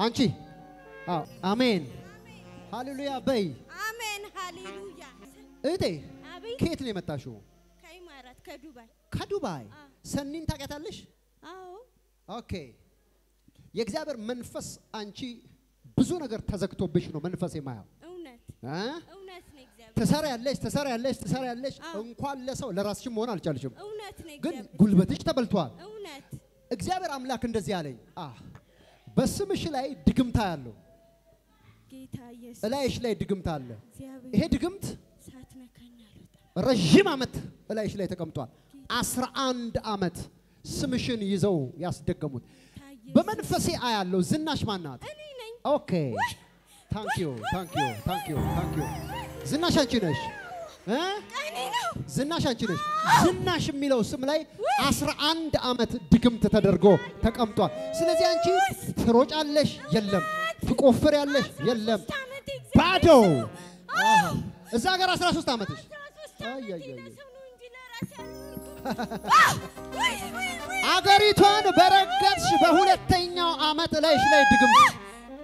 አንቺ አዎ፣ አሜን ሃሌሉያ በይ አሜን ሃሌሉያ። እህቴ። አቤት ከየት ነው የመጣሽው? ከኢማራት ከዱባይ። ከዱባይ። አዎ። ሰኒን ታውቂያታለሽ? አዎ ኦኬ። የእግዚአብሔር መንፈስ አንቺ ብዙ ነገር ተዘግቶብሽ ነው መንፈስ የማያው እውነት እ? እውነት ነው እግዚአብሔር ትሰሪያለሽ ትሰሪያለሽ ትሰሪያለሽ። አዎ። እንኳን ለሰው ለራስሽም መሆን አልቻልሽም፣ እውነት ነው ግን እግዚአብሔር ጉልበትሽ ተበልቷል። እውነት እግዚአብሔር አምላክ እንደዚህ አለኝ፣ አ በስምሽ ላይ ድግምታ ያለው ጌታ ኢየሱስ እላይሽ ላይ ድግምታ አለ። እግዚአብሔር ይሄ ድግምት ሳትነካኝ አልወጣም። ረዥም ዓመት እላይሽ ላይ ተቀምጧል። አስራ አንድ ዓመት ስምሽን ይዘው ያስደገሙት ታየ በመንፈሴ አያለው። ዝናሽ ማናት? እኔ ነኝ። ኦኬ ታንክ ዩ ታንክ ዩ ታንክ ዩ ታንክ ዩ። ዝናሽ አንቺ ነሽ እ? እኔ ነው ዝናሽ አንቺ ነሽ። ዝናሽ የሚለው ስም ላይ አስራ አንድ ዓመት ድግምት ተደርጎ ተቀምጧል። ስለዚህ አንቺ ትሮጫለሽ፣ የለም ትቆፍሪያለሽ፣ የለም ዓመቴ ባዶ። አሃ። እዛ ሀገር 13 ዓመትሽ አይ አይ አይ። ለሰው ነው እንጂ ለራሴ አልኖርኩም። ወይ ወይ ወይ አገሪቷን በረገጥሽ በሁለተኛው ዓመት ላይሽ ላይ ድግምት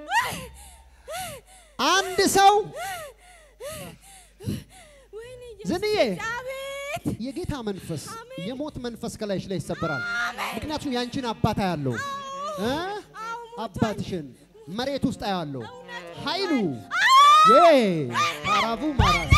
አንድ ሰው ወይኔ ዝንዬ አቤት የጌታ መንፈስ የሞት መንፈስ ከላይሽ ላይ ይሰበራል። ምክንያቱም ያንቺን አባት አያለው እ? አባትሽን መሬት ውስጥ አያለው ኃይሉ ዬ ታራቡ ማራስ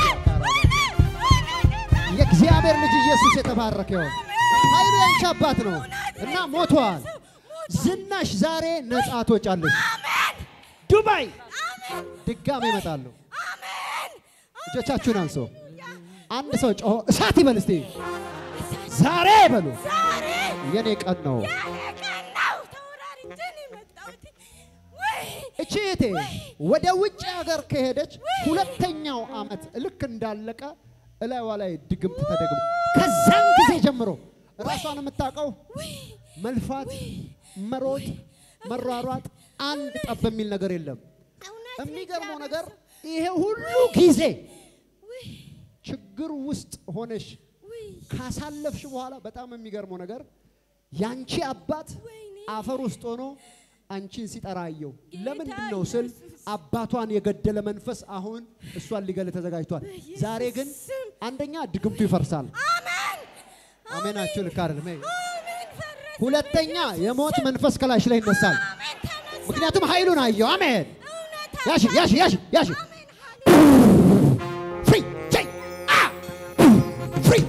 የእግዚአብሔር ልጅ ኢየሱስ የተባረከ ይሁን። ኃይሉ ያንቺ አባት ነው እና ሞቷል። ዝናሽ ዛሬ ነጻ ትወጫለሽ። ዱባይ ድጋሜ እመጣለሁ። እጆቻችሁን አንሶ አንድ ሰው ጮሆ እሳት ይበል እስቲ። ዛሬ በሉ ዛሬ የኔ ቀን ነው። ያለ ቀን ነው። ተወራርጄ ነው የመጣሁት። ወይ እቺ እህቴ ወደ ውጭ ሀገር ከሄደች ሁለተኛው ዓመት ልክ እንዳለቀ እላይዋ ላይ ድግምት ተደግሞ ከዛን ጊዜ ጀምሮ ራሷን የምታውቀው መልፋት፣ መሮጥ፣ መሯሯጥ አንድ ጠብ የሚል ነገር የለም። እውነት ነው የሚገርመው እግዚአብሔር ነገር ሰው። ይሄ ሁሉ ጊዜ ውይ ችግር ውስጥ ሆነሽ ውይ ካሳለፍሽ በኋላ በጣም የሚገርመው ነገር ያንቺ አባት ወይኔ አፈር ውስጥ ሆኖ አንቺን ሲጠራ አየው። ጌታ ለምንድን ነው ስል ኢየሱስ። አባቷን የገደለ መንፈስ አሁን እሷን ሊገል ተዘጋጅቷል። በኢየሱስ ዛሬ ግን ስም። አንደኛ ድግምቱ ይፈርሳል። አሜን አሜናችሁ ልክ አይደለም። ይሄ አሜን ፈረሰ። ሁለተኛ የሞት መንፈስ ከላሽ ላይ ይነሳል። አሜን ተነሳ። ምክንያቱም ኃይሉን አየው። አሜን እውነት ያሽ ያሽ ያሽ ያሽ አሜን ፍሪ ቼይ አ ፍሪ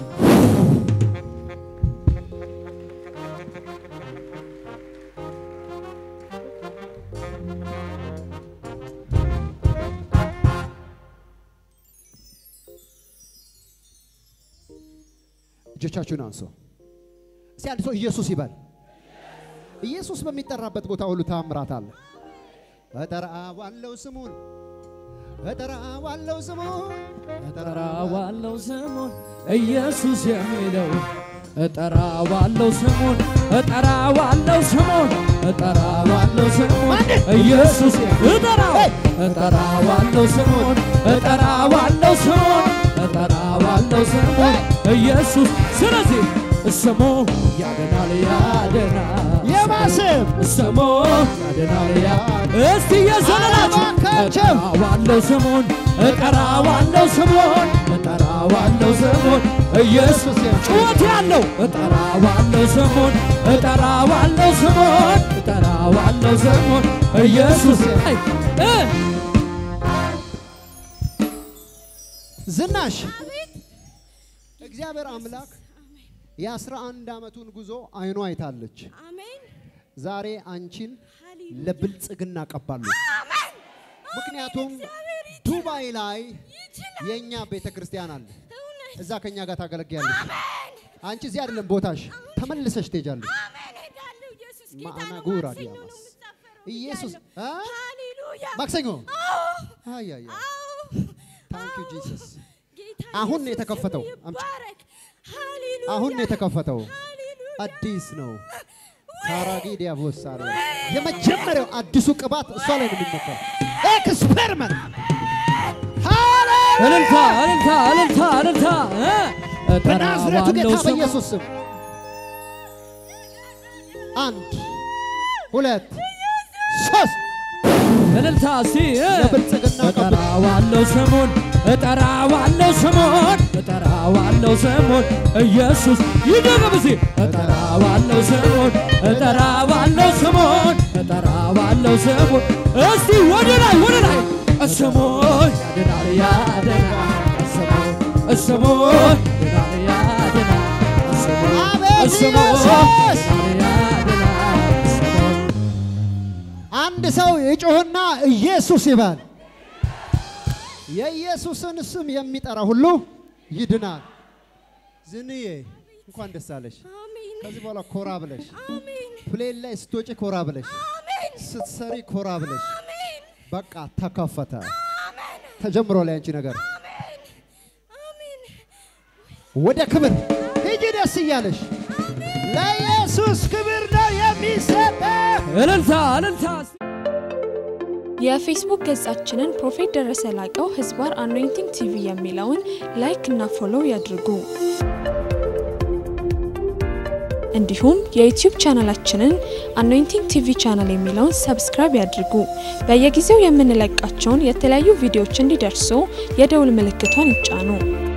እጆቻችሁን አንሶ እስቲ አንድ ሰው ኢየሱስ ይበል። ኢየሱስ በሚጠራበት ቦታ ሁሉ ታምራት አለ። እጠራዋለሁ ስሙን እጠራዋለሁ ስሙን እጠራዋለሁ ስሙን ኢየሱስ የሚለው እጠራዋለሁ ስሙን እጠራዋለሁ ስሙን እጠራዋለሁ ስሙን ኢየሱስ እጠራው እጠራዋለሁ ስሙን እጠራዋለሁ ስሙን እጠራዋለሁ ስሙን ኢየሱስ ስለዚህ ስሙ ያድናል ያድናል የማስብ ስሙ ያድናል ያ እስቲ የዘለላችሁ እባካችሁ። እጠራዋለሁ ስሙን እጠራዋለሁ ስሙን እጠራዋለሁ ስሙን ኢየሱስ ጩኸት ያለው እጠራዋለሁ ስሙን እጠራዋለሁ ስሙን እጠራዋለሁ ስሙን ኢየሱስ አይ፣ እ ዝናሽ አቤት እግዚአብሔር አምላክ የአስራ አንድ ዓመቱን ጉዞ አይኗ አይታለች። አሜን ዛሬ አንቺን ሃሌሉያ ለብልጽግና ቀባሉ። አሜን ምክንያቱም እግዚአብሔር ይችላል። ዱባይ ላይ ይችላል የእኛ ቤተ ክርስቲያን አለ። እውነት እዛ ከእኛ ጋር ታገለግያለሽ። አሜን አንቺ እዚህ አይደለም ቦታሽ፣ ተመልሰሽ ትሄጃለሽ። አሜን ሄዳለሁ ኢየሱስ ጌታ ማዕና ነው ጉራ ማክሰኞ ነው ዲያማስ። የምሳፈረው ኢየሱስ ብያለሁ። አ? ሃሌሉያ ማክሰኞ አዎ አይ አይ አይ። አዎ ታንክ ዩ ጂሰስ። ጌታ አሁን ነው ኢየሱስ የተከፈተው። ስሙ አምጪ። ይባረክ። ሃሌሉያ አሁን ነው የተከፈተው። ሃሌሉያ አዲስ ነው። ታራጊ ዲያቦስ አለ። የመጀመሪያው አዲሱ ቅባት እሷ ላይ ነው የሚመጣው። ኤክስፐሪመንት ሃሌሉያ እልልታ እልልታ እልልታ እልልታ እ በናዝሬቱ ጌታ እጠራዋለሁ ስሙን በኢየሱስ ስም አንድ ሁለት ሶስት እልልታ እስቲ እ፣ ለብልጽግና ቀብቶ እጠራዋለሁ ስሙን እጠራዋለሁ ስሙን እጠራዋለሁ ስሙን ኢየሱስ ይደገም እስቲ እጠራዋለሁ ስሙን እጠራዋለሁ ስሙን እጠራዋለሁ ስሙን እስቲ ወደ ላይ ወደ ላይ ስሙን ያድናል ያድናል ስሙን ስሙን ያድናል ያድናል ስሙን አቤት ስሙን ኢየሱስ! ያድናል ያድናል ስሙን አንድ ሰው የጮህና ኢየሱስ ይባል። የኢየሱስን ስም የሚጠራ ሁሉ ይድናል። ዝንዬ እንኳን ደስ አለሽ። አሜን ከዚህ በኋላ ኮራ ብለሽ አሜን ፕሌን ላይ ስትወጪ ኮራ ብለሽ አሜን ስትሰሪ ኮራ ብለሽ አሜን በቃ ተከፈተ። ተጀምሮ ላይ አንቺ ነገር አሜን ወደ ክብር ሂጂ ደስ እያለሽ ለኢየሱስ ክብር ነው የሚሰጠው። እልልታ እልልታ የፌስቡክ ገጻችንን ፕሮፌት ደረሰ ላቀው ህዝባር አኖይንቲንግ ቲቪ የሚለውን ላይክ እና ፎሎው ያድርጉ። እንዲሁም የዩቲዩብ ቻናላችንን አኖይንቲንግ ቲቪ ቻናል የሚለውን ሰብስክራይብ ያድርጉ። በየጊዜው የምንለቃቸውን የተለያዩ ቪዲዮዎች እንዲደርሱ የደውል ምልክቷን ይጫኑ።